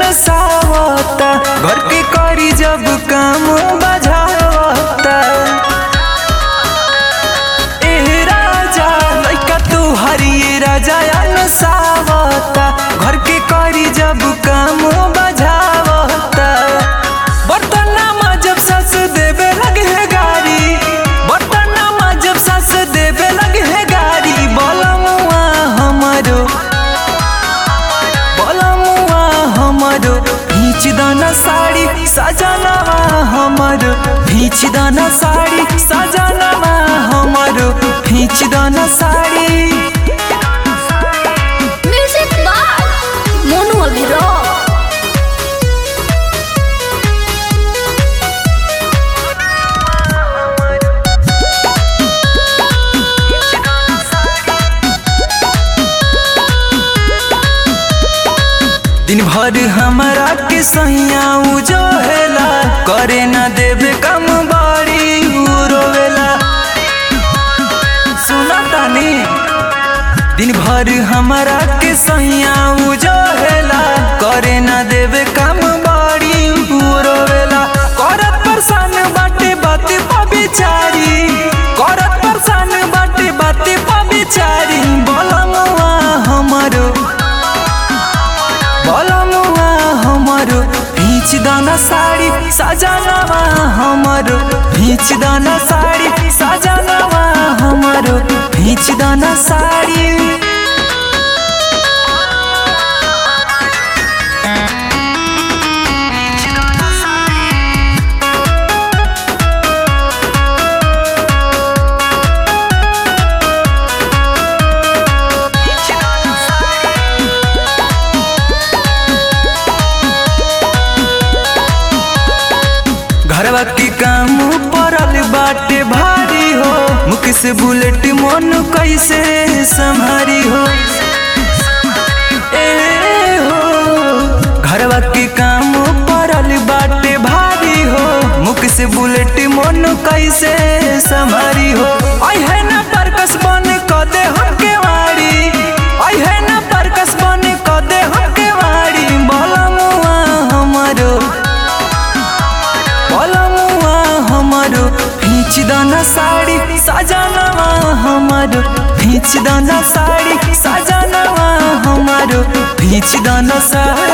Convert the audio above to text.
सावता घर के करी जब काम बजावता ए राजा लइका तू हरिए राजा न सावता घर के करी जब काम बजावता बर्तनमा जब सस देवे लगे है गारी बर्तनमा जब सस देवे लगे है गारी बलमुआ हमारो बलमुआ हमारो भीच दाना साड़ी सजनवा हमारो भीच दाना साड़ी सजनवा हमारो भीच दाना sari Music by Monu Aviro. दिन भर हमारा के सैया जो हेला करे न देवे कम बाड़ी उ रोवेला सुना तानी दिन भर हमारा के सैया जो हेला करे न देवे कम बाड़ी उ रोवेला करत परेशान बाटे बाते पा बिचारी करत परेशान बाटे बाते पा बिचारी बोलमुआ हमारो बलमुआ हमारो भीच दाना साड़ी सजनवा हमारो भीच दाना साड़ी सजनवा हमारो भीच दाना साड़ी घरवा के काम पड़ल बाटे भारी हो मुख से बुलेट मन कैसे संभारी हो ए हो घरवा के काम पड़ल बाटे भारी हो मुख से बुलेट मन कैसे संभारी हो आई है ना परकस बन क दे हमके वाड़ी आई है ना परकस बन क दे हमके वाड़ी बलमुआ हमारो बलमुआ हमारो भीच दाना साड़ी सजनवा हमारो भीच दाना साड़ी सजनवा हमारो भीच दाना साड़ी